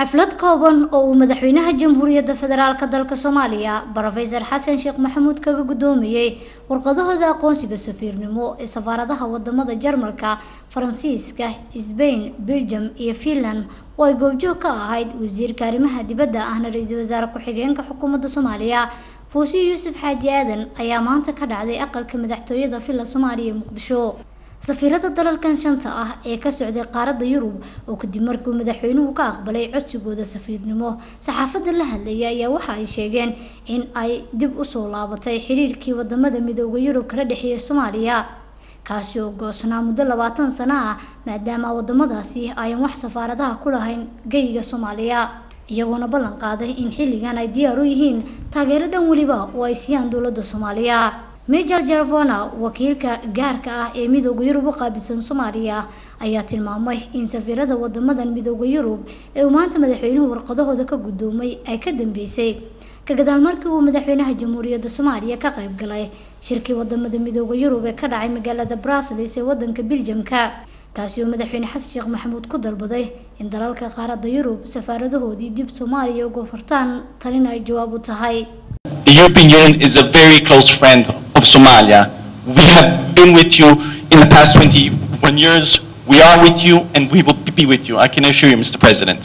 xaflad kooban oo uu madaxweynaha jamhuuriyadda federaalk dalka soomaaliya brofesor xasan sheekh maxamuud kaga gudoomiyey warqadahooda aqoonsiga safiirnimo ee safaaradaha wadamada jarmalka faransiiska sbain belgium iyo finland oo ay goobjoog ka ahayd wasiirka arrimaha dibadda ahna ra-iisul wasaare ku-xigeenka xukuumadda soomaaliya fuusiyo yuusuf xaaji aadan ayaa maanta ka dhacday aqalka madaxtooyada villa soomaaliya ee muqdisho safiirada dalalkan shanta ah ee ka socday qaaradda yurub oo kadib markii madaxweynuhu ka aqbalay codsigooda safiirnimo saxaafadda la hadlayay ayaa waxa ay sheegeen in ay dib usoo laabatay xiriirkii wadamada midooda yurub kala dhexeeya soomaaliya kaasi oo goosnaa muddo labaatan sano ah maadaama wadamadaasi ayan wax safaaradaha ku lahayn geyga soomaaliya iyagoona ballan qaaday in xilligan ay diyaar u yihiin taageero dhan weliba oo ay siiyaan dowladda soomaaliya major jarvona wakiilka gaarka ah ee midooda yurub u qaabilsan soomaaliya ayaa tilmaamay in safiirada wadamadan midooda yurub ee uu maanta madaxweynuhu warqadahooda ka gudoomay ay ka dambeysay ka gadaal markii uu madaxweynaha jamhuuriyadda soomaaliya ka qayb galay shirkii wadamada midooda yurub ee ka dhacay magaalada brussels ee wadanka beljamka kaasi oo madaxweyne xasan sheekh maxamuud ku dalbaday in dalalka qaaradda yurub safaaradahoodii dib soomaaliya uga furtaan talina ay jawaab u tahay The European Union is a very close friend of Somalia. We have been with you in the past 21 years. We are with you and we will be with you. I can assure you, Mr. President.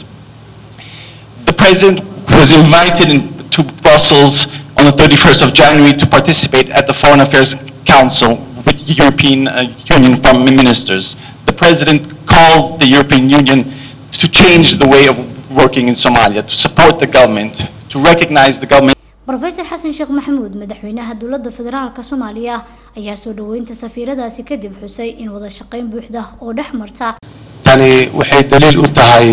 The President was invited in, to Brussels on the 31st of January to participate at the Foreign Affairs Council with European uh, Union foreign ministers. The President called the European Union to change the way of working in Somalia, to support the government, to recognize the government rofesor xasan sheekh maxamuud madaxweynaha dowladda federaalka soomaaliya ayaa soo dhaweynta safiiradaasi kadib xusay in wada shaqeyn buuxda oo dhex marta tani waxay daliil u tahay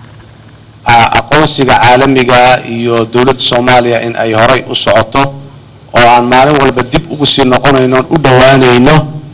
aqoonsiga caalamiga iyo dowladda soomaaliya in ay horay u socoto oo aan maalin walba dib ugu sii noqonayno u dhowaanayno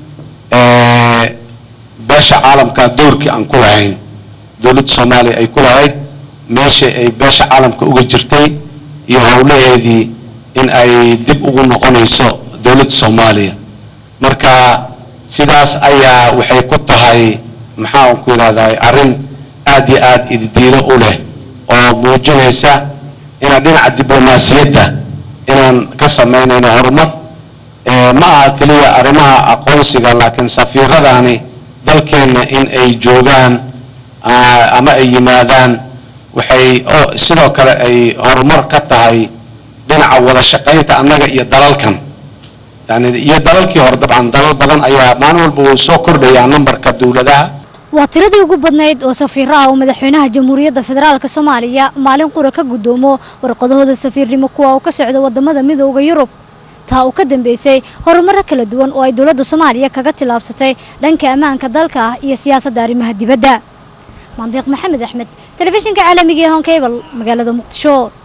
beesha caalamka doorkii aan ku lahayn dowladda soomaaliya ay ku lahayd meesha ay beesha caalamka uga jirtay iyo howlaheedii in ay dib ugu noqonayso dowladda soomaaliya marka sidaas ayaa waxay ku tahay maxaan ku yidhahdaa arrin aad iyo aad ididiilo u leh oo muujinaysa inaan dhinaca diblomaasiyadda inaan ka samaynayno horumar ma aha keliya arrimaha aqoonsiga laakiin safiiradani dalkeenna in ay joogaan ama ay yimaadaan waxay sidoo kale ay horumar ka tahay dhinaca wada shaqaynta annaga iyo dalalkan yani iyo dalalkii hore dabcan dalal badan ayaa maalin walba uu soo kordhayaa nambarka dowladaha waa tiradii ugu badnayd oo safiiraha uu madaxweynaha jamhuuriyadda federaalk soomaaliya maalin qura ka gudoomo warqadahooda safiirnimo kuwa uu ka socda wadamada midooda yurub taa uu ka dambeysay horumaro kala duwan oo ay dowladda soomaaliya kaga tillaabsatay dhanka ammaanka dalka ah iyo siyaasadda arrimaha dibadda mandiiq maxamed axmed telefishinka caalamiga ee honkebal magaalada muqdisho